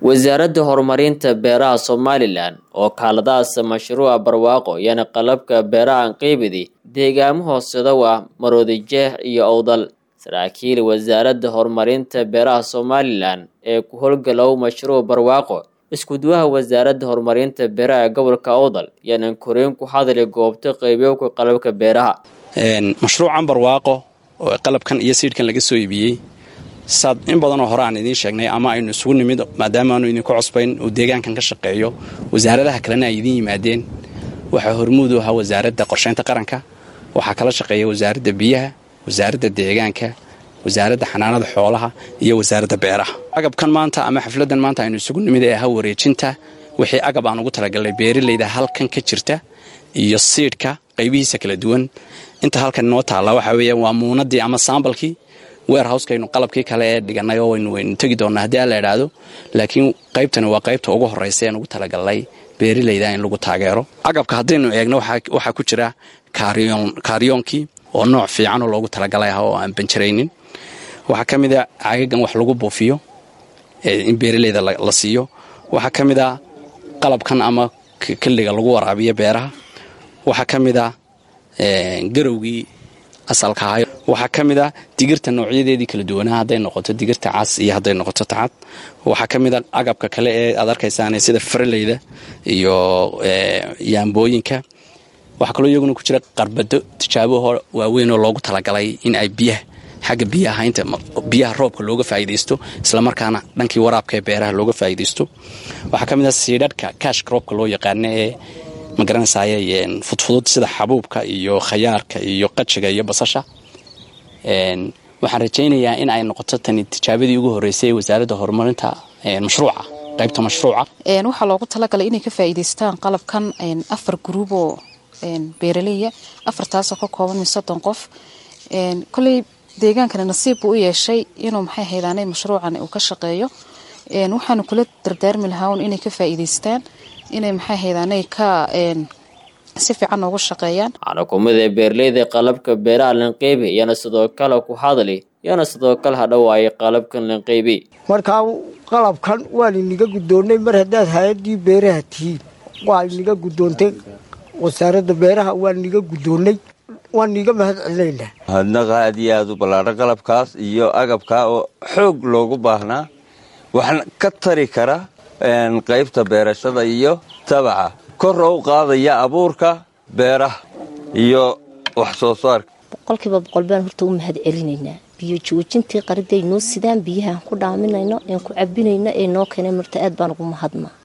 wasaaradda horumarinta beeraha somalilan oo kaaladaas mashruuca barwaaqo iyana qalabka beeraha anqeybidi deegaamo hooseda waa maroodijeex iyo owdal saraakiil wasaaradda horumarinta beeraha somalilan ee ku howlgalow mashruuc barwaaqo iskuduwaha wasaaradda horumarinta beeraha gobolka owdal yanan koreen ku hadli goobta qeybyoka qalabka beeraha mashruucan barwaaqo oo qalabkan iyo siidhkan laga soo iibiyey saad in badanoo hore aan idiin sheegnay ama aynu isugu nimid maadaama aanu idinku cusbayn uu deegaankan ka shaqeeyo wasaaradaha kalena ay idiin yimaadeen waxaa hormuud u ahaa wasaaradda qorshaynta qaranka waxaa kala shaqeeya wasaaradda biyaha wasaaradda deegaanka wasaaradda xanaanada xoolaha iyo wasaaradda beeraha agabkan maanta ama xafladan maanta aynu isugu nimid ee ahaa wareejinta wixii agab aan ugu talagalnay beeralayda halkan ka jirta iyo siidhka qaybihiisa kala duwan inta halkan inoo taalla waxaa weeya waa muunadii ama saambalkii weerhowskaynu qalabkii kale ee dhiganay oo waynu waynu tegi doonnaa haddii aan la idhaahdo laakiin qaybtani waa qaybta ugu horraysa ean ugu talagalnay beeralayda in lagu taageero agabka haddaynu eegno waxaa ku jira kaariyoonkii oo nooc fiicanoo loogu talagalay ah oo aan banjaraynin waxaa ka mid a caagagan wax lagu buufiyo in beeralayda la siiyo waxaa ka mid a qalabkan ama kelliga lagu waraabiyo beeraha waxaa ka mid a garowgii asalka ahay waxaa ka mid a digirta noocyadeedii kala duwanaa hadday noqoto digirta cas iyo hadday noqoto tacad waxaa ka mid a agabka kale ee aad arkaysaan sida faraleyda iyo yaambooyinka waxaa kaloo iyaguna ku jira qarbado tijaaboho waaweyn oo loogu talagalay in ay biyaha xagga biyaha inta biyaha roobka looga faa'iidaysto islamarkaana dhankii waraabka ee beeraha looga faa'iidaysto waxaa ka mid a siidhadhka kaashka roobka loo yaqaano ee magaranaysaay fudfudud sida xabuubka iyo khayaarka iyo qajiga iyo basasha waxaan rajaynayaa in ay noqoto tani tijaabadii ugu horreysay ee wasaaradda horumarinta mashruuca qaybta mashruuca waxaa loogu talagalay inay ka faa'iidaystaan qalabkan afar gruub oo beeraleya afartaasoo ka kooban min soddon qof koley deegaankani nasiib buu u yeeshay inuu maxay haydaanay mashruucan uu ka shaqeeyo waxaanu kula dardaarmi lahaa inay ka faa'iidaystaan inay maxay haydaanay ka si fiican noogu shaqeeyaan xanakumada beeraleyda qalabka beeraha lanqeybi iyana sidoo kale ku hadli iyana sidoo kale hadhowaayay qalabkan lanqeybi markaa qalabkan waan iniga guddoonnay mar haddaad hay-addii beeraha tihiin waa iniga guddoontay wasaaradda beeraha waan iniga guddoonnay waan niiga mahad celinaynaa hadnaqa aad iyo aad u ballaadhan qalabkaas iyo agabkaa oo xoog loogu baahnaa waxna ka tari kara qaybta beerashada iyo tabaca kor oo u qaadaya abuurka beeraha iyo wax soo saarka boqolkiiba boqol baan horta u mahad celinaynaa biyo joojintii qariday noo sidaan biyahaan ku dhaaminayno een ku cabinayno ee noo keenay marta aad baan ugu mahadnaa